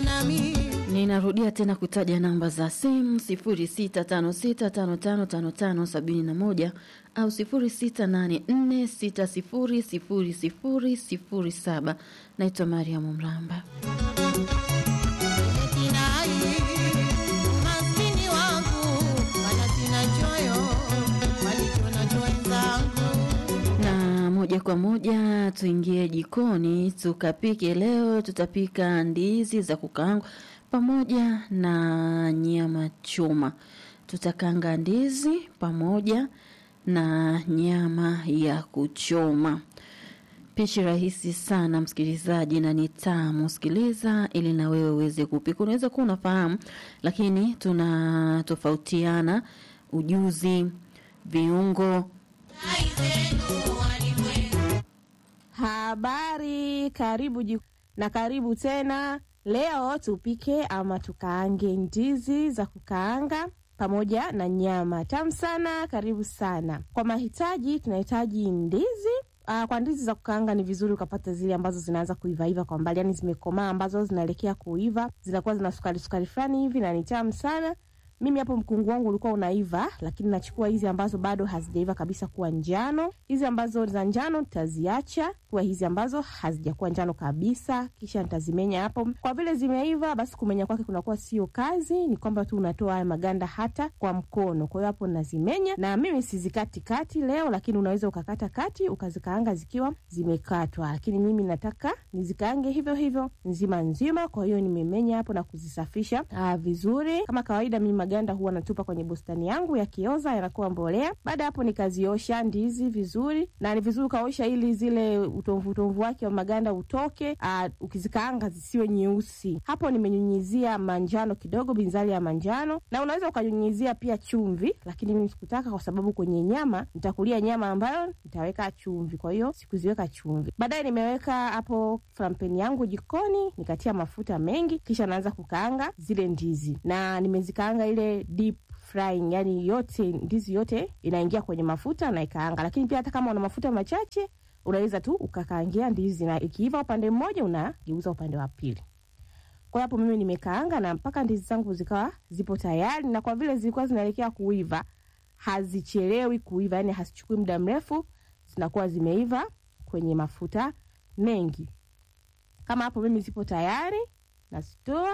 kuwa nami Ninarudia tena kutaja namba za simu 0656555571 au 0684600007. Naitwa Mariamu Mramba. kinai maskini wangu wala sina choyo walichonacho wenzangu Na moja kwa moja tuingie jikoni tukapike. Leo tutapika ndizi za kukaangwa pamoja na nyama choma. Tutakanga ndizi pamoja na nyama ya kuchoma. Pishi rahisi sana msikilizaji, na ni tamu. Sikiliza ili na wewe uweze kupika. Unaweza kuwa unafahamu, lakini tunatofautiana ujuzi, viungo Habari, karibu jiku, na karibu tena. Leo tupike ama tukaange ndizi za kukaanga pamoja na nyama tamu sana. Karibu sana. Kwa mahitaji, tunahitaji ndizi. Aa, kwa ndizi za kukaanga ni vizuri ukapata zile ambazo zinaanza kuivaiva kwa mbali, yani zimekomaa, ambazo zinaelekea kuiva, zinakuwa zina sukari sukari fulani hivi na ni tamu sana. Mimi hapo mkungu wangu ulikuwa unaiva, lakini nachukua hizi ambazo bado hazijaiva kabisa kuwa njano. Hizi ambazo za njano nitaziacha kuwa hizi ambazo hazijakuwa njano kabisa, kisha nitazimenya hapo. Kwa vile zimeiva, basi kumenya kwake kunakuwa sio kazi, ni kwamba tu unatoa haya maganda hata kwa mkono. Kwa hiyo hapo nazimenya, na mimi sizikati kati leo, lakini unaweza ukakata kati ukazikaanga zikiwa zimekatwa, lakini mimi nataka nizikaange hivyo hivyo nzima nzima. Kwa hiyo nimemenya hapo na kuzisafisha aa, vizuri kama kawaida. Mimi maganda huwa natupa kwenye bustani yangu, yakioza yanakuwa mbolea. Baada ya hapo nikaziosha ndizi vizuri, na ni vizuri ukaosha ili zile utomvu utomvu wake wa maganda utoke. Aa, ukizikaanga zisiwe nyeusi. Hapo nimenyunyizia manjano kidogo, binzari ya manjano, na unaweza ukanyunyizia pia chumvi, lakini mimi sikutaka kwa sababu kwenye nyama nitakulia nyama ambayo nitaweka chumvi, kwa hiyo sikuziweka chumvi. Baadaye nimeweka hapo frampeni yangu jikoni, nikatia mafuta mengi, kisha naanza kukaanga zile ndizi, na nimezikaanga ile deep frying, yani yote ndizi yote inaingia kwenye mafuta na ikaanga. Lakini pia hata kama una mafuta machache unaweza tu ukakaangia ndizi, na ikiiva upande mmoja unageuza upande wa pili. Kwa hapo mimi nimekaanga na mpaka ndizi zangu zikawa zipo tayari, na kwa vile zilikuwa zinaelekea kuiva, hazichelewi kuiva, yani hazichukui muda mrefu, zinakuwa zimeiva kwenye mafuta mengi. Kama hapo mimi zipo tayari, nazitoa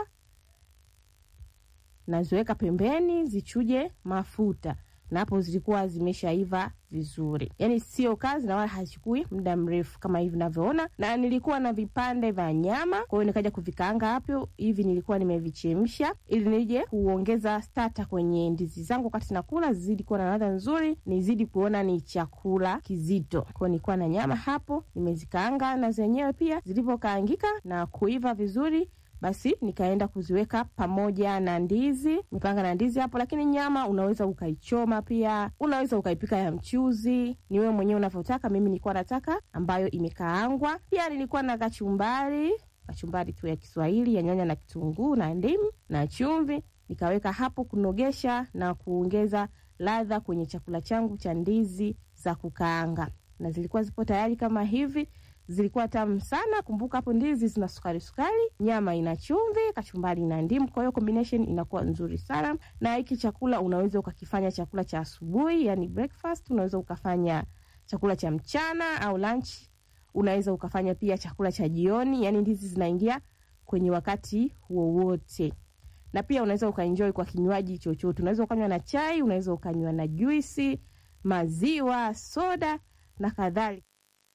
naziweka pembeni zichuje mafuta, na hapo zilikuwa zimeshaiva vizuri, yaani sio kazi na wala hachukui muda mrefu kama hivi navyoona. Na nilikuwa na vipande vya nyama, kwa hiyo nikaja kuvikaanga hapo hivi, nilikuwa nimevichemsha ili nije kuongeza stata kwenye ndizi zangu wakati nakula, zizidi kuwa na ladha nzuri, nizidi kuona ni chakula kizito. Kwa hiyo nilikuwa na nyama hapo nimezikaanga, na zenyewe pia zilivyokaangika na kuiva vizuri basi nikaenda kuziweka pamoja na ndizi, nipanga na ndizi hapo. Lakini nyama unaweza ukaichoma pia, unaweza ukaipika ya mchuzi, ni wewe mwenyewe unavyotaka. Mimi nilikuwa nataka ambayo imekaangwa. Pia nilikuwa na kachumbari, kachumbari tu ya Kiswahili ya nyanya na kitunguu na ndimu na chumvi, nikaweka hapo kunogesha na kuongeza ladha kwenye chakula changu cha ndizi za kukaanga, na zilikuwa zipo tayari kama hivi zilikuwa tamu sana. Kumbuka hapo ndizi zina sukari sukari, nyama ina chumvi, kachumbari ina ndimu, kwa hiyo combination inakuwa nzuri sana. Na hiki chakula unaweza ukakifanya chakula cha asubuhi, yani breakfast, unaweza ukafanya chakula cha mchana au lunch, unaweza ukafanya pia chakula cha jioni, yani ndizi zinaingia kwenye wakati wowote. Na pia unaweza ukaenjoy kwa kinywaji chochote, unaweza ukanywa na chai, unaweza ukanywa na juisi, maziwa, soda na kadhalika.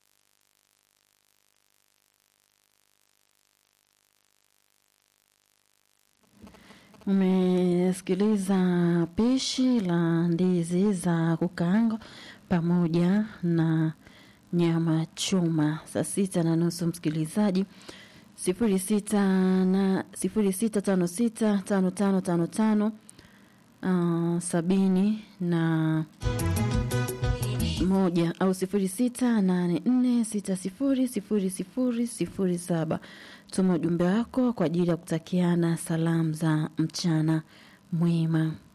Umesikiliza pishi la ndizi za kukaanga pamoja na nyama choma. Saa sita na nusu msikilizaji, sifuri sita na sifuri sita tano sita tano tano tano tano uh, sabini na moja au sifuri sita nane nne sita sifuri sifuri sifuri sifuri saba. Tuma ujumbe wako kwa ajili ya kutakiana salamu za mchana mwema.